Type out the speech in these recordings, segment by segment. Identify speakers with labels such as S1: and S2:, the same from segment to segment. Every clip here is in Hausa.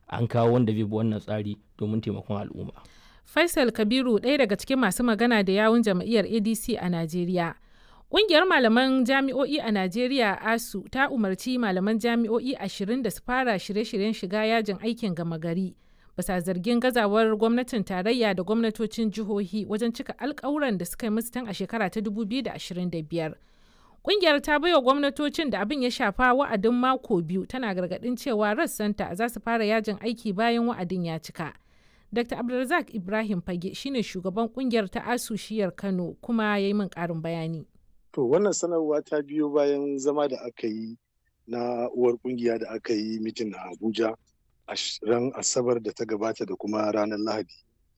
S1: an kawo wanda zai bi wannan tsari domin taimakon al'umma.
S2: Faisal Kabiru ɗaya daga cikin masu magana da yawun jam'iyyar ADC a Najeriya. Ƙungiyar malaman jami'o'i a Najeriya ASU ta umarci malaman jami'o'i ashirin da su fara shirye-shiryen shiga yajin aikin gama gari. Bisa zargin gazawar gwamnatin tarayya da gwamnatocin jihohi wajen cika alkawuran da suka yi musu tun a shekara ta 2025. Ƙungiyar ta baiwa gwamnatocin da abin ya shafa wa'adin mako biyu tana gargaɗin cewa rassanta za su fara yajin aiki bayan wa'adin ya cika. Dr. Abdulrazak Ibrahim Fage shine shugaban kungiyar ta ASU shiyar Kano kuma ya yi min ƙarin bayani.
S3: To wannan sanarwa ta biyo bayan zama da aka yi na uwar kungiya da aka yi mitin a Abuja a ran Asabar da ta gabata da kuma ranar Lahadi.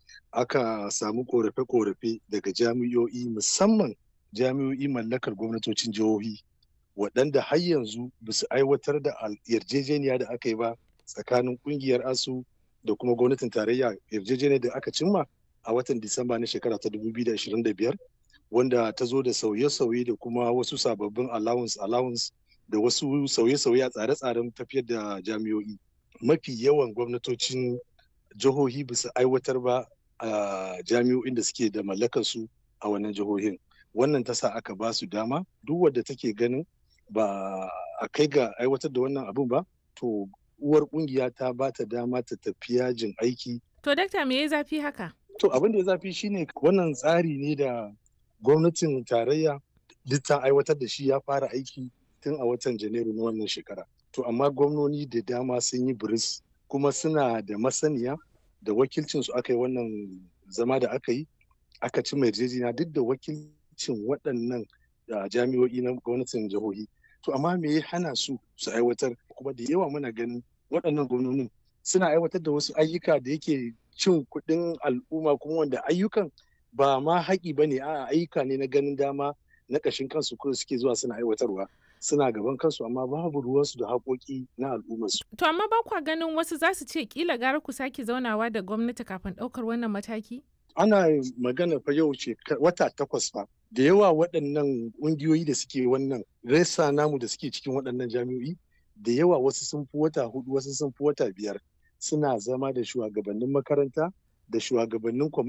S3: Aka samu korafe-korafe daga jami'o'i musamman jami'o'i mallakar gwamnatocin jihohi waɗanda har yanzu ba su aiwatar da yarjejeniya da aka yi ba tsakanin kungiyar ASU da kuma gwamnatin tarayya yarjejeniyar da aka cimma a watan Disamba na shekara ta 2025 wanda ta zo da sauye-sauye da kuma wasu sababbin allowance allowance da wasu sauye-sauye a tsare-tsaren tafiyar da jami'o'i. Mafi yawan gwamnatocin jihohi bisa aiwatar ba a jami'o'in da suke da mallakar su a wannan jihohin. Wannan ta sa aka ba su dama duk wadda take ganin ba a kai ga aiwatar da wannan abun ba to uwar kungiya ta ba ta dama ta tafi yajin aiki.
S2: To dakta me ya zafi haka?
S3: To abin da ya zafi shine wannan tsari ne da gwamnatin tarayya duk ta aiwatar da shi ya fara aiki tun a watan janairu na wannan shekara. To amma gwamnoni da dama sun yi biris kuma suna da masaniya da wakilcin su aka yi wannan zama da aka yi aka ci yarjejeniya duk da wakilcin waɗannan jami'o'i na gwamnatin jihohi. To amma me ya hana su su aiwatar kuma da yawa muna ganin waɗannan gwamnonin suna aiwatar da wasu ayyuka da yake cin kuɗin al'umma kuma wanda ayyukan ba ma haƙi ba ne a ayyuka ne na ganin dama na ƙashin kansu kuma suke zuwa suna aiwatarwa suna gaban kansu amma babu ruwansu da haƙoƙi na al'ummarsu.
S2: To amma ba kwa ganin wasu za su ce kila gara ku sake zaunawa da gwamnati kafin ɗaukar wannan mataki?
S3: Ana magana fa yau ce wata takwas fa da yawa waɗannan ƙungiyoyi da suke wannan resa namu da suke cikin waɗannan jami'o'i da yawa wasu sun fi wata hudu wasu sun fi wata biyar suna zama da shugabannin makaranta da shugabannin